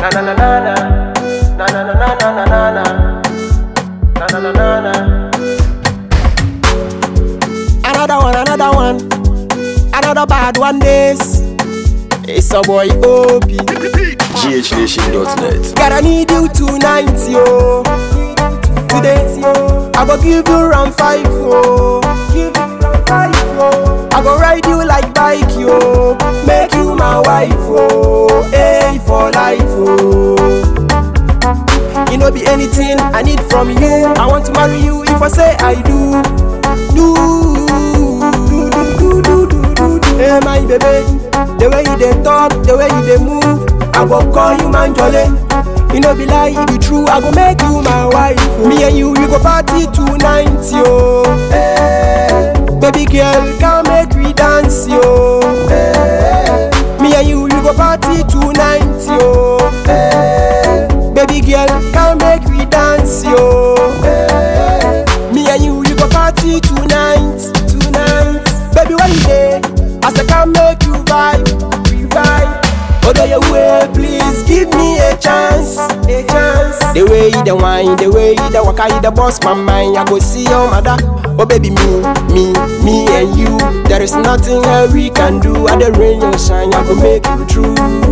Na na na na na. Na na na na na na na na. Na na na na na. Another one, another one. Another bad one this. It's a boy OP. GHNation.net. Gotta need you tonight, yo. Today, I go give you round five, yo. Give you round five, yo. I go ride you like bike, yo. Make you my wife, yo. Hey, for life, yo. You know be anything I need from you. I want to marry you if I say I do. Do, do, do, do, do, do, do, do. Hey, my baby. The way you dey talk, the way you dey move, I go call you man jolly. You know be lie, it be true. I go make you my wife. oh. Me and you, we go party tonight, yo. Hey, baby girl, come make we dance, yo. Hey, me and you, we go party tonight, yo. Hey, baby girl, come make we dance, yo. Hey, me and you, we go party tonight, tonight. Baby, where you dey? I say come make you vibe, we vibe. Although your way, please give me a chance, a chance. The way you the wine, the way you the waka, you the boss my mind. I go see your mother. Oh baby, me, me, me and you. There is nothing that we can do. At the rain or shine, I go make you true.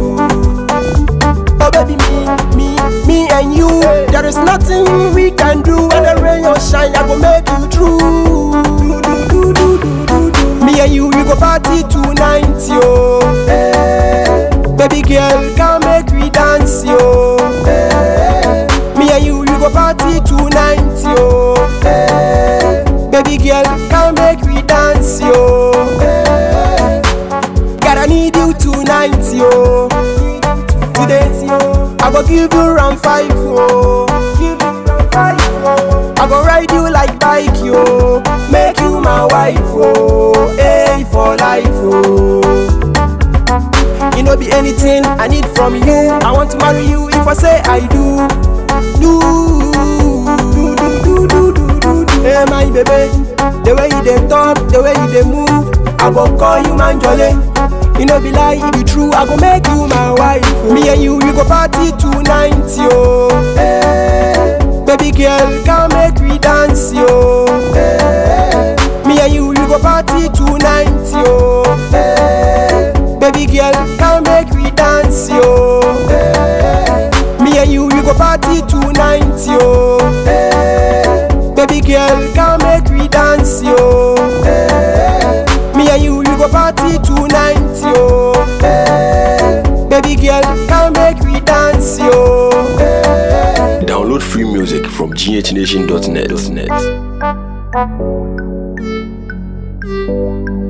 Oh baby, me, me, me and you. There is nothing we can do. When the rain or shine, I go make you true. Do, do, do, do, do, do, do. Me and you, we go party tonight, yo. Hey, baby girl, come make we dance, yo. Hey, me and you, we go party tonight, yo. Hey, baby girl, come make we dance, yo. Hey, gotta need you tonight, yo. Today, yo, I go give you round five, yo. Give you round five, yo. I go ride you like bike, yo. Make you my wife, oh. Hey, for life, oh. You know be anything I need from you. I want to marry you if I say I do. Do, do, do, do, do, do, do, do. Hey, my baby, the way you dey talk, the way you dey move, I go call you man jolly. You know be lie, it be true. I go make you my wife. oh. Me and you, we go party tonight, yo. Hey, baby girl, come make we dance, yo. Hey, me and you, we go party tonight, yo. Hey, baby girl, come make we dance, yo. Hey, me and you, we go party tonight, yo. Hey, baby girl, come make we dance, yo. Hey, me and you, we go party tonight, yo. Hey, baby girl, come make we dance, yo. Hey. Download free music from GHNation.net.